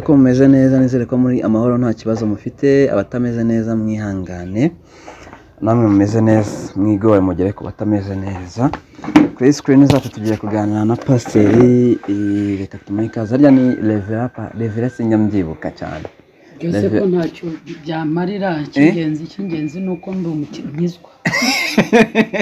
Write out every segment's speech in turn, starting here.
Ko mumeze neza nizere ko muri amahoro nta kibazo mufite abatameze neza mwihangane namwe mumeze neza mwigore mugere ku batameze neza kuri sikirini zacu tugiye kuganira na pasiteri eh, reka tumuhe ikaze harya ni revera pa- revera sinjyambyibuka cyane Ese ko ntacyo byamarira icy'ingenzi icy'ingenzi ni uko ndi umukinnizwa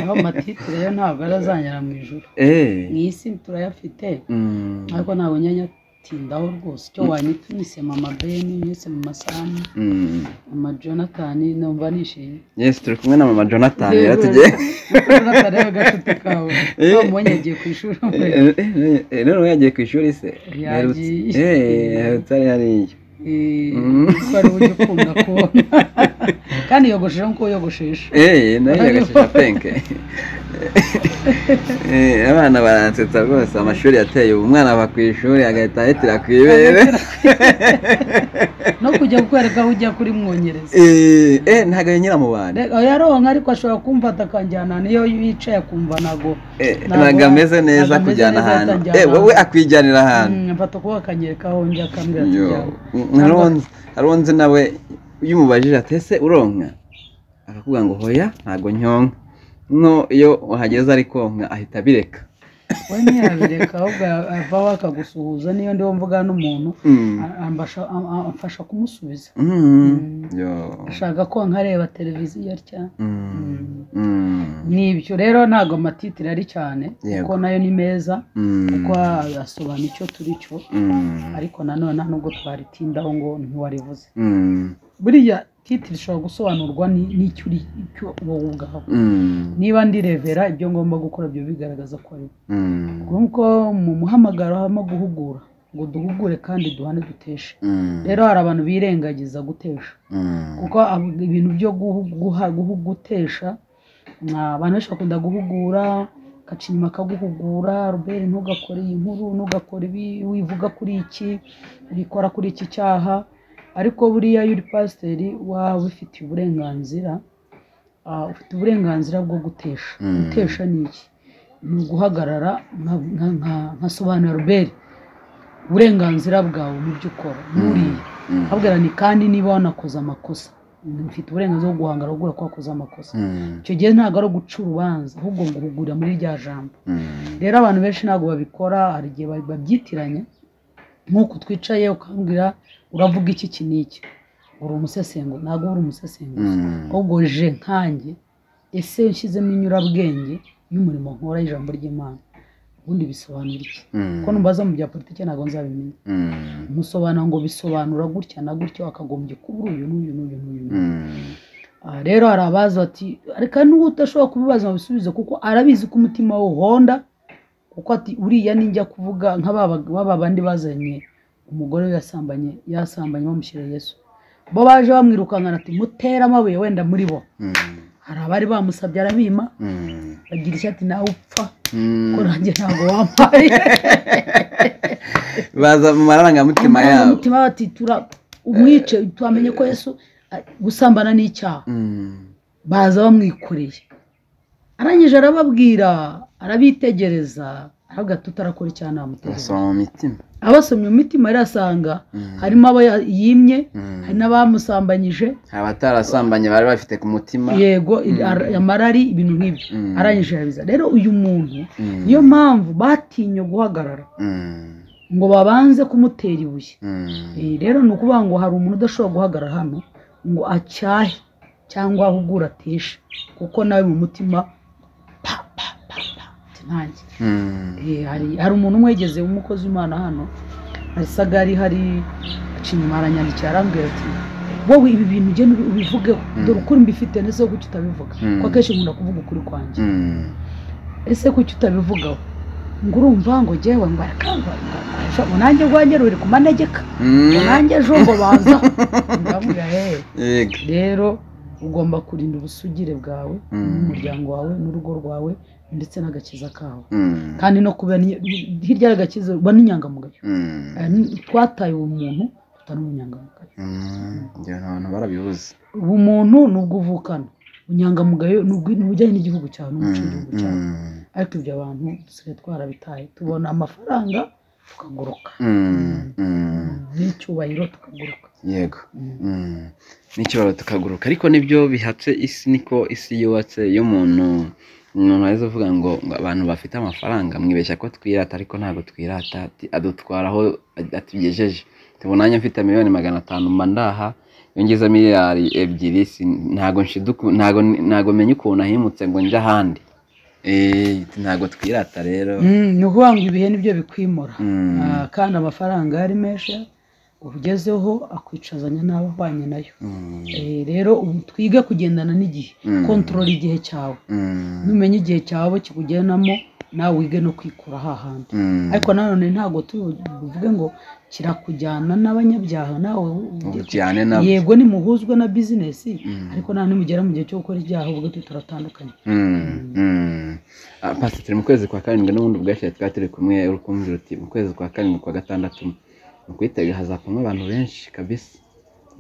aho amatitire yo ntabwo arazanyara mu ijoro Eh, mu isi turayafite mm, ariko ntabwo nyanyatindaho rwose icyo wanyitumise mama ben nyise mama sam mm. mama jonathan numva nishimye yes turi kumwe na mama jonathan rero Rero- tugiye jonathan we gacuti kawe Eh. tom yagiye ku ishuri Eh, eh, eh, eh, none yagiye ku ishuri se Yagiye. Yaherutse- eh, yaherutse ari hariya Mm. ko ari uburyo ukunda kubona kandi yogosheje nk'uko yogoshesha Eh, nayo yagashisha penke Eh, abana baransetsa rwose amashuri yateye ubu umwana ava ku ishuri agahita ahitira ku ibere no kujya kukwereka aho ujya kuri mwongereza Eh, eh, ntabwo yanyura mu bantu Reka, yaronka ariko ashobora kumfata akanjyana niyo yicaye akumva ntago Eh, ntabwo- ntabwo ameze neza ntabwo ameze kujyana neza ahantu atajyana Eh, wowe ahantu. akwijyanira ahantu Mm, mfata ukuboko akanyereka aho njya akambwira ati Yo, jyana hari uwunzi- hari uwunzi nawe iyo umubajije ati ese uronka akakubwira ngo hoya ntabwo nyonka nko iyo uhageze ari konka ahita abireka we ntiyabireka ahubwo avaho akagusuhuza niyo ndiho mvuga n'umuntu Mm. a- ambasha- a- a- amfasha kumusubiza Mm. Yo. ashaka ko nkareba televiziyo atya Mm. Mm. ni ibyo rero ntabwo amatitire ari cyane Yego. kuko nayo ni meza Mm. kuko asobanura icyo turi cyo Mm. ariko nanone nta nubwo twaritindaho ngo ntiwarivuze Mm. buriya titire ishobora gusobanurwa ni- n'icyo uri icyo wowe ubwawe Mm. niba ndi revera ibyo ngomba gukora byo bigaragaza ko ari Mm. kuko mu muhamagaro habamo guhugura ngo duhugure kandi duhane duteshe Mm. rero hari abantu birengagiza gutesha Mm. kuko ab- ibintu byo guhu- guha- guhu- gutesha ah, abantu benshi bakunda guhugura gaca inyuma akaguhugura robert ntugakore iyi nkuru ntugakore ibi wivuga kuri iki ubikora kuri iki cyaha ariko buriya iyo uri pasiteri waba ufitiye uburenganzira ah, ufite uburenganzira bwo gutesha Mm. gutesha ni iki ni uguhagarara nka- nka- nka- nkasobanura robert uburenganzira bwawe mu byo ukora buriya Mm. abwira ni kandi niba wanakoze amakosa mfite uburenganzira bwo guhangara ahubwo ko wakoze amakosa Mm. icyo gihe ntabwo ari uguca urubanza ahubwo guhugura muri rya jambo Mm. rero abantu benshi ntabwo babikora hari igihe ba- babyitiranya nk'uku twicaye ukambwira uravuga iki iki n'iki uri umusesengura ntabwo uri umusesenguzi Mm. ahubwo je nkanjye ese ushyizemo inyurabwenge y'umurimo nkora y'ijambo ry'imana ubundi bisobanura iki ko Mm. numbaza mu bya politiki ntabwo nzabimenya Mm. musobanura ngo bisobanura gutya na gutya wakagombye kuba uri uyu n'uyu n'uyu n'uyu n'uyu Mm. Ah, rero hari abaza bati reka n'uwo udashobora kubibaza ngo bisubize kuko arabizi ko umutima we uhonda kuko ati uriya ninjya kuvuga nka ba bag- ba ba bandi bazanye umugore we yasambanye yasambanye bamushyira yesu bo baje bamwirukankana ati mutere amabuye wenda muri bo Mm. hari abari bamusabye arabima Mm. bagira icyo ati nawe upfa ko Mm. nanjye ntabwo wampaye baza mu marangamutima yabo umutima bati tura umwice twamenye ko yesu ah, gusambana ni icyaha Mm. baza bamwikoreye arangije arababwira arabitegereza aravuga ati utarakora icyaha namutegeka basoma mu mitima abasomye mu mitima rero asanga Mm. harimo abo ya- yimye Mm. hari n'abamusambanyije abatarasambanye bari bafite ku mutima yego ar- amarari ibintu nk'ibyo Mm. arangije arabiza rero uyu muntu Mm. niyo mpamvu batinye guhagarara Mm. ngo babanze kumutera ibuye Mm. Eh, rero ni ukuvuga ngo hari umuntu udashobora guhagarara hano ngo acyahe cyangwa ahugure ateshe kuko nawe mu mutima pa pa pa pa ati ntanjye Mm. Eh, hari hari umuntu umwe yigeze umukozi w'imana hano asaga ari hari aciye inyuma aranyandikira arambwira ati wowe ibi bintu ugenda ubivugeho dore ukuri mbifite ndetse wo kuki utabivuga Mm. ko akenshi nkunda kuvuga ukuri kwanjye Mm. ese kuki utabivugaho ngo urumva ngo jyewe ngo arakamba ngo nanjye rwanjye ruri ku manegeka ngo Mm. nanjye ejo ngo baza ndamubwira hehe Yego. rero ugomba kurinda ubusugire bwawe Mm. n'umuryango wawe n'urugo rwawe ndetse n'agakiza kawe Mm. kandi no kuba ni- hirya y'agakiza uba n'inyangamugayo Mm. Eh, ni- twataye ubumuntu tutari umunyangamugayo Mm. Ngira ngo abantu barabibuze ubumuntu ni ubwo uvukana unyangamugayo ni ubwo- ni ubujyanye n'igihugu cyawe n'umuco w'igihugu cyawe Mm. ariko ibyo abantu dusigaye twarabitaye tubona amafaranga tukaguruka Mm, mm, n'icyubahiro tukaguruka yego Mm. Mm. n'ikibazo tukaguruka ariko nibyo bihatse isi niko isi yubatse iyo umuntu umuntu aheza avuga ngo ngo abantu bafite amafaranga mwibeshya ko twirata ariko ntabwo twirata ati- adutwara aho atugejeje tubonanye mfite miliyoni magana atanu mba ndaha iyo ngize miliyari ebyiri si- ntabwo nshiduku ntabwo ntabwo menya ukuntu ahimutse ngo njye ahandi Eh, ntabwo twirata rero Mm, ni ukuvuga ngo ibihe nibyo bikwimura Mm. Ah, kandi amafaranga yari menshi ugezeho akwicazanya n'abahwanye nayo Mm. Eh, rero ubu twige kugendana n'igihe Mm. kontorora igihe cyawe Mm. numenya igihe cyawe kikugenamo nawe wige no kwikura hahandi Mm. ariko nanone ntabwo tuvuge ngo kirakujyana n'abanyabyaha nawe ujye- ujyane nabo yego nimuhuzwe na bizinesi Mm. ariko nta nimugera mu gihe cyo gukora ibyaha ubwo tu turatandukanye Mm, mm. Ah, Pastor turi mu kwezi kwa karindwi n'ubundi bwashize twari turi kumwe urukumvira uti mu kwezi kwa karindwi kwa gatandatu mu kwitega hazakomwa abantu benshi kabisa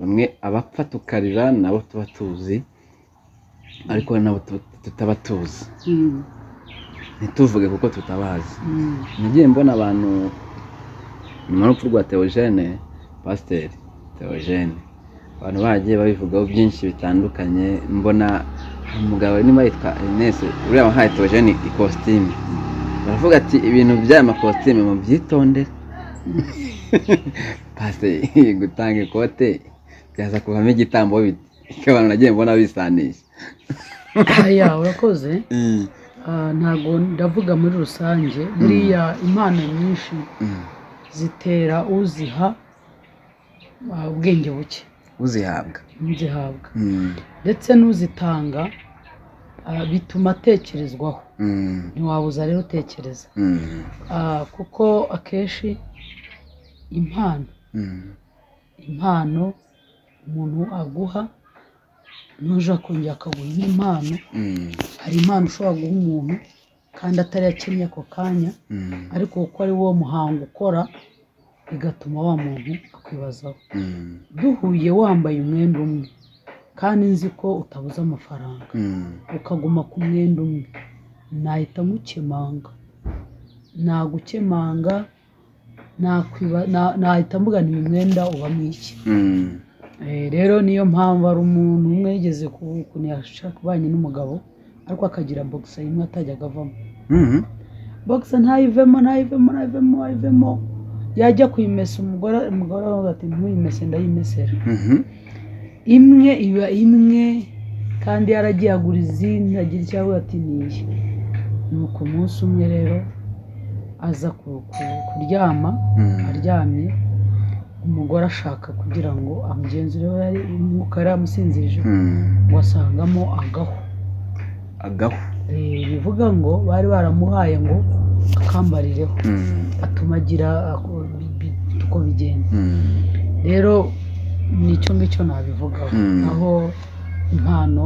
bamwe abapfa tukarira nabo tuba tuzi ariko nabo tu- tutaba tuzi ntituvuge kuko tutabazi Mm. nagiye mbona abantu nyuma y'urupfu rwa Theogene pasiteri Theogene abantu bagiye babivugaho byinshi bitandukanye mbona hari umugabo niba yitwa Ines uriya wahaye Theogene ikositimu baravuga ati ibintu by'aya makositimu mu byitondere pasiteri gutanga ikote byaza kuvamo igitambo bite Icyo abantu nagiye mbona bisanisha aya urakoze Ah, ntabwo ndavuga muri rusange buriya impano nyinshi Mm. zitera uziha ah, ubwenge buke uzihabwa ntizihabwa Mm, ndetse n'uzitanga ah, bituma atekerezwaho mm, ntiwabuza rero utekereza mm, Ah, kuko akenshi impano mm. impano umuntu aguha ntuje akongera akaguha indi mpano Mm, hari impano ushobora guha umuntu kandi atari yakennye ako kanya mm, ariko kuko ari wo muhango ukora bigatuma wa muntu akwibazaho mm, duhuye wambaye umwenda umwe kandi nzi ko utabuze amafaranga mm, ukaguma ku mwenda umwe nahita nkukemanga nagukemanga nakwiba- na- nahita mvuga ni uyu mwenda uba mwiki mm, Eh, rero niyo mpamvu ari umuntu umwe yigeze ku- kunesha kubanye n'umugabo ariko akagira bogisa imwe atajyaga avamo mm, bogisa ntayivemo ntayivemo ntayivemo ntayivemo yajya kuyimesa umugore umugore aravuga ati ntuyimese ndayimesera mhm, imwe iba imwe kandi yaragiye agura izindi agira icyo avuga ati niye nuko umunsi umwe rero aza ku- ku- kuryama mm, aryamye umugore ashaka kugira ngo amugenzureho yari umwuka yari yamusinzirije mm. wasangamo agahu agahu Eh, bivuga ngo bari baramuhaye ngo akambarireho Mm, atuma agira ako- bi- bi- uko bigenda mm, rero nicyo ngicyo nabivugaho Mm. aho impano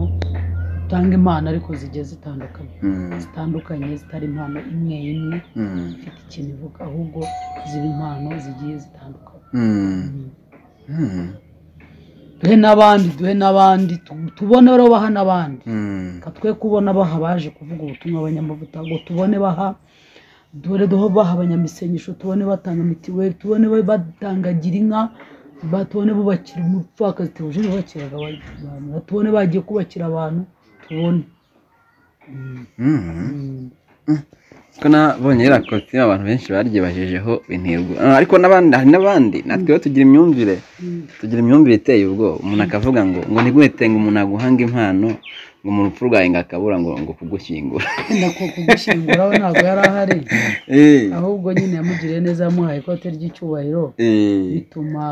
utanga impano ariko zigiye zitandukanye mm, zitandukanye zitari impano imwe imwe mm, ifite ikintu ivuga ahubwo ziba impano zigiye zitandukanye mm, Mm. mm, duhe n'abandi duhe n'abandi tu- tubone rero baha n'abandi mm, reka twe kubona baha baje kuvuga ubutumwa abanyamavuta ngo tubone baha dore duho baha abanyamisengesho tubone batanga mitiweli tubone ba- batanga gira inka ba- tubone bubakira umupfakazi tubuje bubakiraga abantu tubone bagiye kubakira abantu tubone mm. Mm. ko nabonye iriya kositimu abantu benshi baryibajijeho intego Ah, ariko n'abandi hari n'abandi natwe rero tugira imyumvire Mm. tugira imyumvire iteye ubwoba umuntu akavuga ngo ngo ntiguhetenga umuntu aguhanga impano ngo mu rupfu rwawe ngo akabura ngo ngo kugushyingura wenda ku- kugushyingura we ntabwo yari ahari Eh, ahubwo nyine yamugiriye neza yamuhaye ikote ry'icyubahiro eh, bituma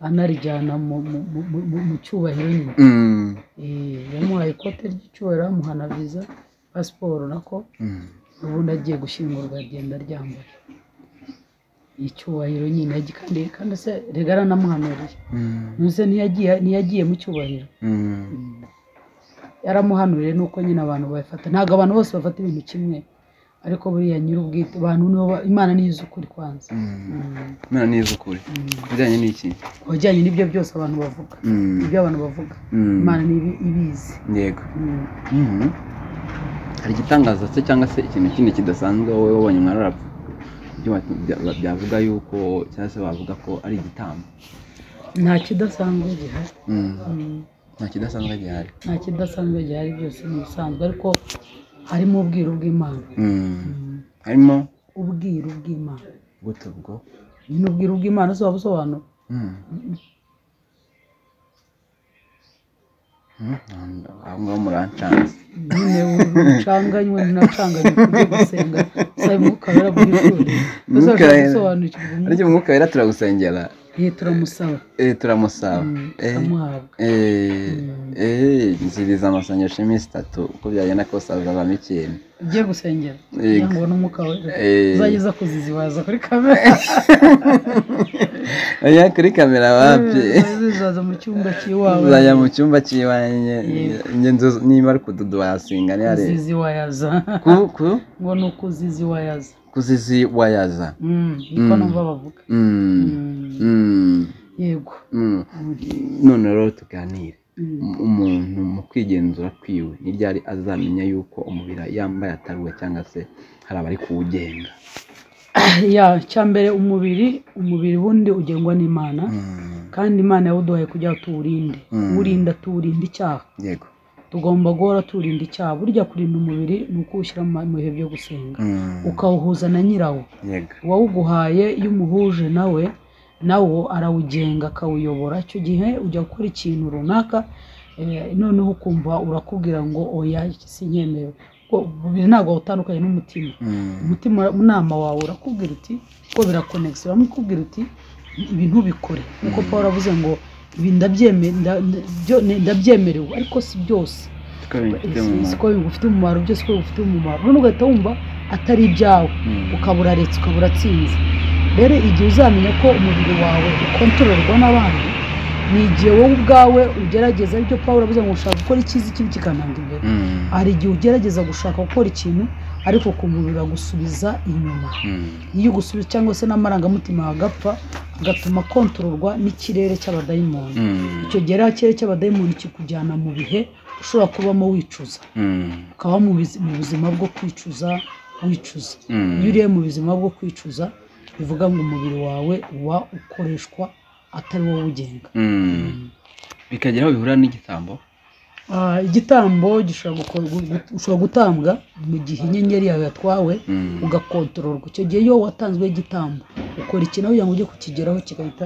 anarijyana mu, mu, mu, mu- mu cyubahiro nyine mm, Eh, yamuhaye ikote ry'icyubahiro amuha na viza pasiporo nako mm, ubundi agiye gushyingurwa agenda aryambaye icyubahiro nyine yagi- kandi kandi se rega aranamuhanuriye mm, nuse ntiyagiye ntiyagiye mu cyubahiro mm. yaramuhanuriye nuko nyine abantu babifata ntabwo abantu bose bafata ibintu kimwe ariko buriya nyir'ubwite abantu nibo ba- imana niyo izi ukuri kwanza Mm. mera neza ukuri ibijyanye n'iki ku bijyanye n'ibyo byose abantu bavuga Mm, ibyo abantu bavuga mm, imana ni ibi- ibizi yego Mm. Mhm. hari igitangaza se cyangwa se ikintu kindi kidasanzwe wowe wabonye mwararapfa ibyo wa- bya- byavuga yuko cyangwa se bavuga ko ari igitambo nta kidasanzwe gihari Mm, Mm, nta kidasanzwe gihari nta kidasanzwe gihari byose ni ibisanzwe ariko harimo ubwiru bw'imana Mm, Mm, harimo ubwiru bw'imana gute ubwo ni ubwiru bw'imana se waba usobanura Mm. Mm, aho ngaho murancanze nyine ucanganywe nacanganywe kujya gusenga saa umwuka wera ku ishuri Umwuka gusa ushaka wera. gusobanukirwa ariko umwuka wera turagusengera umwuka turamusaba eh turamusaba Mm, Eh, tukamuhabwa eh, eh, nziriza amasengesho iminsi itatu uko byagenda kose hazavamo ikintu ugiye gusengera Eh, kugira ngo n'umwuka wera eh. uzageza kuzizibaza kuri kamera oya kuri kamera wapi uzaza mu cyumba cy'iwawe uzajya mu cyumba cy'iwanjye Yego. njye nzu- niba ari kududu wasinga ntiharebe kuzizi wayaza ku ku ngo ni ukuzizi wayaza kuzizi wayaza Mm, niko Mm. numva bavuga Mm, Mm, mm, yego mm. Mm, none rero tuganire mm. Um- umuntu mu kwigenzura kwiwe ni ryari azamenya yuko umubiri yambaye ataruwe cyangwa se hari abari kuwugenga ya cyambere umubiri umubiri wundi ugengwa n'imana Mm, kandi imana yawuduhaye kugira ngo tuwurinde Mm. uwurinda tuwurinda icyaha yego tugomba guhora tuwurinda icyaha burya kurinda umubiri ni ukuwushyira mu ma- mu bihe byo gusenga Mm, ukawuhuza na nyirawo yego uwawuguhaye iyo umuhuje nawe nawo arawugenga akawuyobora icyo gihe ujya gukora ikintu runaka eh, noneho ukumva urakubwira ngo oya iki sinyemewe Ko umubiri ntabwo utandukanye n'umutima Mm, umutima inama wawe urakubwira uti ko birakonegisi uramukubwira uti ibi ntubikore nk'uko paul avuze ngo ibi ndabyemewe nda- nda- byo- ndabyemerewe ariko si byose siko bifite mu si mumaro. ko bigufite umumaro byose ko bigufite umumaro none ugahita wumva atari ibyawe Mm, ukaba uraretse ukaba uratsinze rero igihe uzamenya ko umubiri wawe ukontororwa n'abandi ni igihe wowe ubwawe ugerageza ibyo paul avuze ngo ushaka gukora icyiza ikindi kikananga imbere mm, hari igihe ugerageza gushaka gukora ikintu ariko ukumva biragusubiza inyuma mm, iyo ugusubiza cyangwa se n'amarangamutima agapfa agatuma kontororwa n'ikirere cy'abadayimoni mm, icyo gihe rero kirere cy'abadayimoni kikujyana mu bihe ushobora kubamo wicuza mm, ukaba mu bizi- mu buzima bwo kwicuza wicuza mm. iyo uriye mu buzima bwo kwicuza bivuga ngo umubiri wawe uba ukoreshwa atari wowe ugenga Mm. bikagera aho bihura n'igitambo Ah, igitambo gishobora gukorwa- ushobora gutambwa mu gihe inyenyeri yawe yatwawe Mm. ugakontororwa icyo gihe iyo watanzwe igitambo ukora ikintu kugira ngo ujye kukigeraho kigahita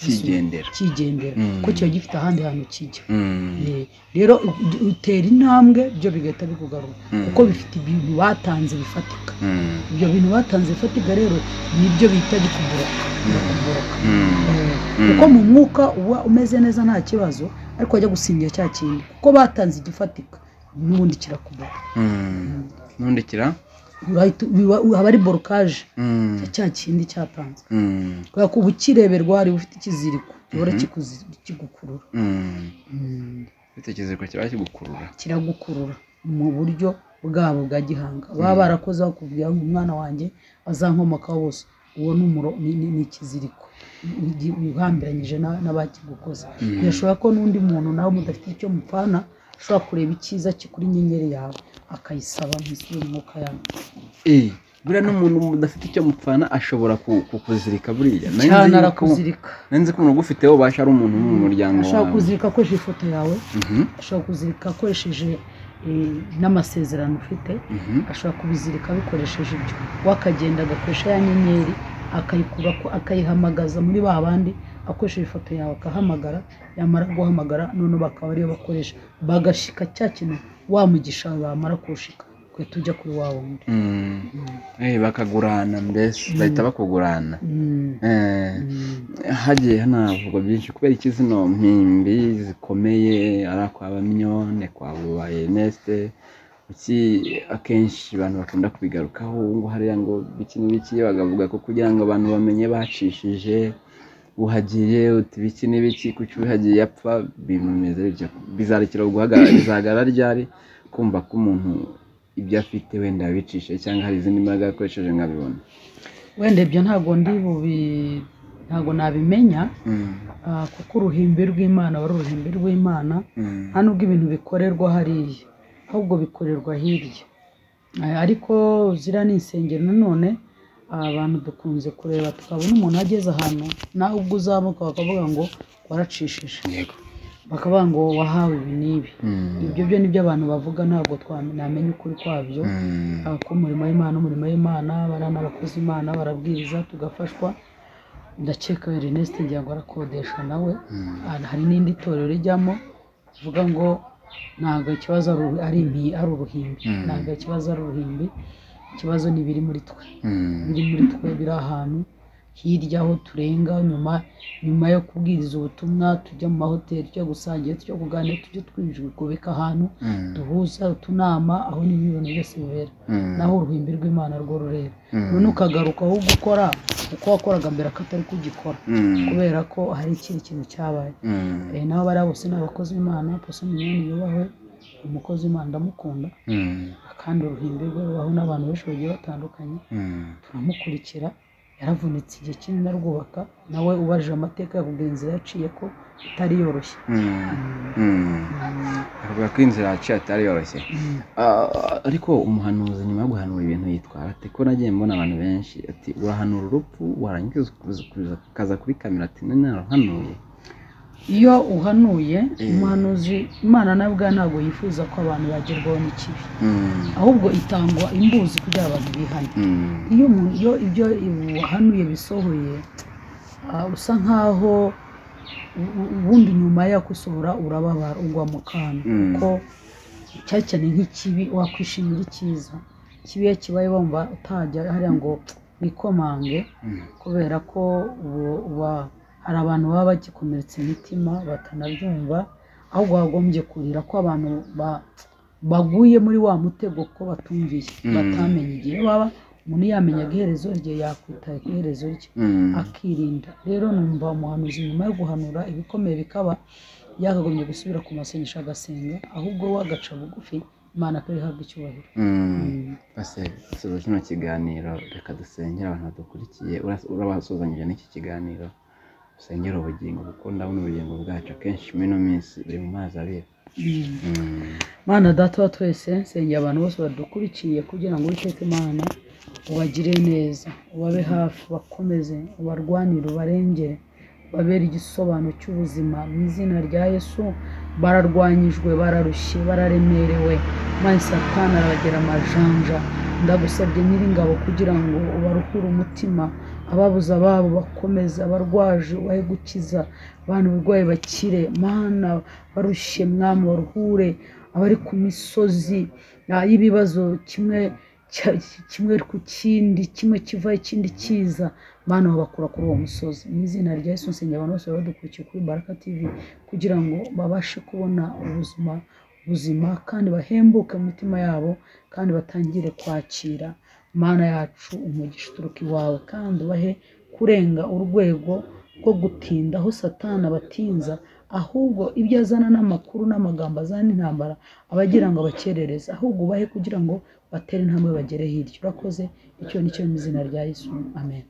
gisu- kigendera kigendera Mm. kuko kiba gifite ahandi hantu kijya Mm, Eh, rero u- utera intambwe byo bigahita bikugarura Mm. kuko bifite ibintu batanze bifatika mm, ibyo bintu batanze bifatika rero nibyo bita bikuburoka birakuburoka mm, Eh, Mm. kuko mu mwuka uba umeze neza nta kibazo ariko wajya gusingira cya kintu kuko batanze igifatika n'ubundi kirakubura mm. n'undi kira Urahita- biba- haba ari borokaje Mm, cya kindi cyatanzwe mm, kubera ko uba ukireberwa hari ufite ikiziriko gihora kikuzi- kigukurura mm. Mm, bitekerezwa kiba kigukurura kiragukurura mu buryo bwabo bwa gihanga baba barakoze bakubwira ngo umwana wanjye azankomokaho bose uwo ni umuro- ni- ni ni ikiziriko Igi- uhambiranyije na- n'abakigukoze birashobora ko n'undi muntu nawe mudafite icyo mupfana ashobora kureba icyiza kikuri inyenyeri yawe akayisaba nk'isura umwuka yawe Eh, buriya n'umuntu udafite icyo mupfana ashobora ku- kukuzirika buriya Nari nzi cyane yuko- arakuzirika nari nzi ko umuntu ugufiteho ubasha ari umuntu wo mu muryango ashobora wawe kuzirika akoresheje ifoto yawe Mhm, ashobora kuzirika akoresheje eh, n'amasezerano ufite mhm, ashobora kubizirika abikoresheje ibyo we akagenda agakoresha ya nyenyeri akayikura ko- akayihamagaza muri ba bandi akoresheje ifoto yawe akahamagara yamara guhamagara noneho bakaba ariyo bakoresha bagashika cya kintu wa mugisha wawe bamara kuwushika ugahita ujya kuri wa wundi mm. Mm. Eh, bakagurana mbese bahita bakugurana Mm. Eh, Mm. hagiye hanavugwa byinshi kubera iki zino mpimbi zikomeye ari akwa baminyone kwa buba eneste iki akenshi abantu bakunda kubigarukaho ngo hariya ngo biki n'ibiki bakavuga ko kugira ngo abantu bamenye bacishije uhagiye uti biki n'ibiki kuki uhagiye yapfa bimeze bityo bizarekera guhagarara bizahagarara ryari kumva ko umuntu ibyo afite wenda yabicishije cyangwa hari izindi mbaraga yakoresheje nkabibona wenda ibyo ntabwo ndi bubi ntabwo nabimenya Mm, ah, kuko uruhimbi rw'imana aba ari uruhimbi rw'imana mm, nta nubwo ibintu bikorerwa hariya ahubwo bikorerwa hirya Eh, ariko ziriya ni insengero nanone abantu dukunze kureba tukabona umuntu ageze ahantu nawe ubwo uzamuka bakavuga ngo waracishije yego bakavuga ngo wahawe ibi n'ibi Mm. ibyo byo nibyo abantu bavuga ntabwo twa- namenya ukuri kwabyo Mm. abakora umurimo w'Imana n'umurimo w'Imana abana abakozi Imana barabwiriza tugafashwa ndakeka Ernest ngira ngo arakodesha nawe Ah, hari n'indi torero rijyamo rivuga ngo ntabwo ikibazo ari ubu- ari impi- ari uruhimbi Mm. ntabwo ikibazo ari uruhimbi ikibazo ni ibiri muri twe Mm. biri muri twe biri ahantu hirya aho turenga nyuma nyuma yo kubwiriza ubutumwa tujya mu mahoteli tujya gusangira tujya kuganira tujya twikubika ahantu Mm. duhuza utunama aho niho ibintu byose bibera Mm. naho uruhimbi rw'imana rwo rurera Mm. none ukagaruka aho gukora uko wakoraga mbere akatari kugikora Mm. kubera ko hari ikindi kintu cyabaye Mm. Eh, nabo bariya bose ni abakozi b'imana pasi minyoni yubahwe umukozi w'imana ndamukunda Mm. kandi uruhimbi rwe rubaho n'abantu benshi bagiye batandukanye Mm. turamukurikira yaravunitse igihe kinini arwubaka nawe ubajije amateka yakubwira inzira yaciye ko itari yoroshye Mm. Mm, Mm. mm, avuga ko inzira yaciye atari yoroshye mm. Ah, ariko umuhanuzi nyuma yo guhanura ibintu yitwara ati ko nagiye mbona abantu benshi ati urahanura urupfu warangiza ukaza- ukaza- ukaza kuri kamera ati none narahanuye iyo uhanuye Mm. umuhanuzi imana nawe ubwayo ntabwo yifuza ko abantu bagerwaho n'ikibi Mm. ahubwo itangwa imbuzi kugira abantu bihane Mm. iyo umuntu iyo ibyo wahanuye bisohoye ah, usa nkaho u- u- ubundi nyuma yo kusohora urababara ugwa mu kantu Mm. kuko cyane cyane nk'ikibi wakwishimira icyiza ikibi iyo kibaye wumva utajya hariya ngo wikomange Mm. kubera ko ubu- uba hari abantu baba bagikomeretsa imitima batanabyumva ahubwo wagombye kurira ko abantu ba- baguye muri wa mutego ko batumviye Mm. batamenye igihe baba umuntu yamenyaga iherezo rye yakwitaye ku iherezo rye Mm. akirinda rero numva umuhanuzi nyuma yo guhanura ibikomeye bikaba yakagombye gusubira ku masengesho agasenga ahubwo we agaca bugufi imana akaba ihabwa icyubahiro Mm. Mm. Base dusoza kino kiganiro reka dusengere abantu badukurikiye Ura- urabasuhuzanyije n'iki kiganiro dusengere ubugingo kuko ndabona ubugingo bwacu akenshi muri ino minsi buri mu mazi abira Mm. Mm. mana data wa twese nsengera abantu bose badukurikiye kugira ngo witeke imana ubagire neza ubabe hafi bakomeze ubarwanire ubarengere babere igisobanuro cy'ubuzima mu izina rya yesu bararwanyijwe bararushye bararemerewe maze satani arabagera amajanja ndagusabye nyiringabo kugira ngo ubaruhure umutima ababuze ababo bakomeze abarwaje ubahe gukiza abantu uburwayi bakire mana barushye mwami baruhure abari ku misozi ah, y'ibibazo kimwe cya- kimwe ku kindi kimwe kiva ikindi kiza mana babakura kuri uwo musozi mu izina rya yesu nsengera abantu bose badukurikiye kuri baraka tv kugira ngo babashe kubona ubuzima buzima kandi bahembuke mu mitima yabo kandi batangire kwakira mana yacu umugisha uturuka iwawe kandi ubahe kurenga urwego rwo gutinda aho satana abatinza ahubwo ibyo azana n'amakuru n'amagambo azana n'intambara aba agira ngo abakerereze ahubwo ubahe kugira ngo batere intambwe bagere hirya urakoze icyo ni cyo mu izina rya yesu amen